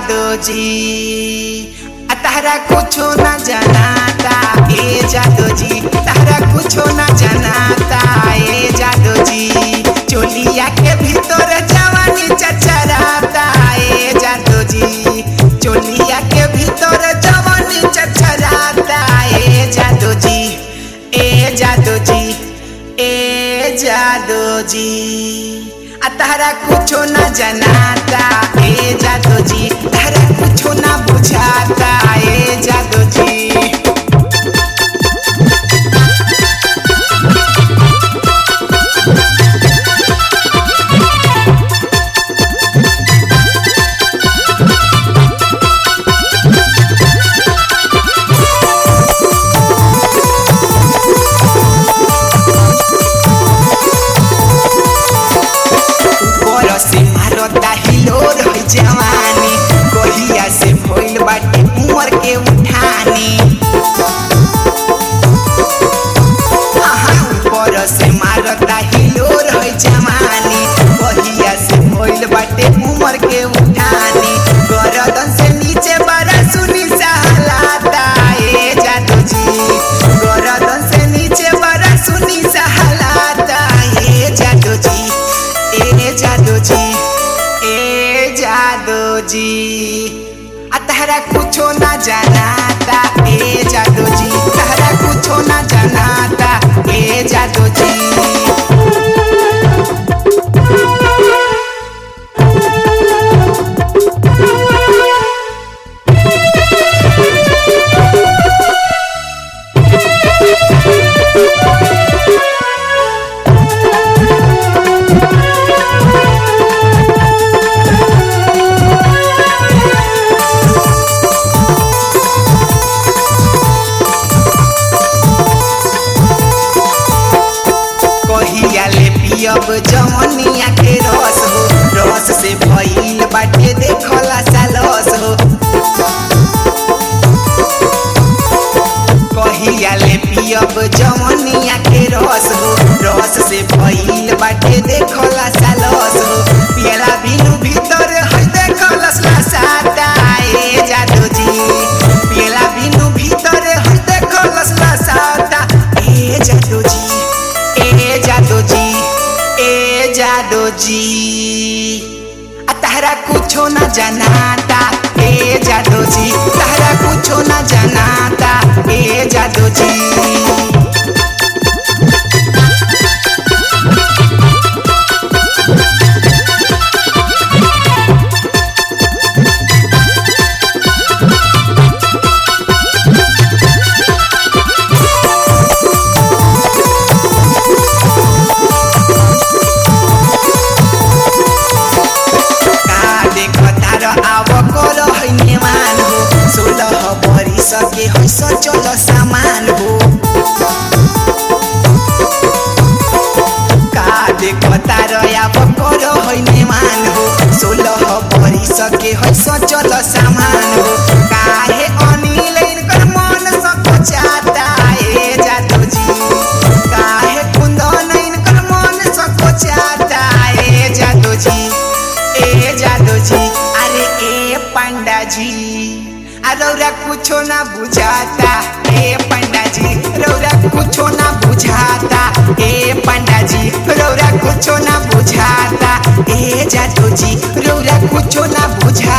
जादू जी आ तारा कुछो न जनाता ए जादू जी तारा कुछो न जनाता ए जादू जी चोलिया के भीतर जवानी चचराता ए जादू जी चोलिया के भीतर जवानी चचराता ए जादू जी ए जादू जी ए जादू जी आ तारा कुछो न जनाता ए जादू जी तारा कुछो न बुझाता ए जादू जी ऊपर से मारता हिलोर है जवानी कहिया से भइल बाटे उमर के उठानी आहा, ऊपर से मारता हिलोर है जवानी कहिया से भइल बाटे उमर के उठानी गरदन से नीचे बड़ा सुनी सहलाता ए जादू जी गरदन से नीचे बड़ा सुनी सहलाता ए जादू जी ए जादू जी ए जादू जी आ तहरा कुछो ना जनाता ए जादू जी तहरा कुछो ना जनाता ए जादू जी कहिया ले पियब जवनिया के रस हो रस से भइल बाटे देखला सालस हो कहिया ले पियब जवनिया के रस हो रस से भइल बाटे देखला सालस हो पियला बिनु भीतर है देखलस लसाता ए जादू जी पियला बिनु भीतर है देखलस लसाता ए जादू जी ए जादू जी ए जादू जी आ तहरा कुछो न जनाता ए जादू जी तहरा कुछो न जनाता ए जादू जी का देख तार आव कर है नेमान हो सोलह भरी सके है सचल सामान हो का देख तार आव कर है नेमान हो सोलह भरी सके है सचल सामान हो काहे अनिल इनकर मन सको चाहता ए जादू जी काहे कुंदन इनकर मन सको चाहता ए जादू जी ए जादू जी अरे ए पंडा जी आ रौरा कुछो ना बुझाता ए पंडा जी रौरा कुछो ना बुझाता ए पंडा जी रौरा कुछो ना बुझाता ए जादू जी रौरा कुछो ना बुझाता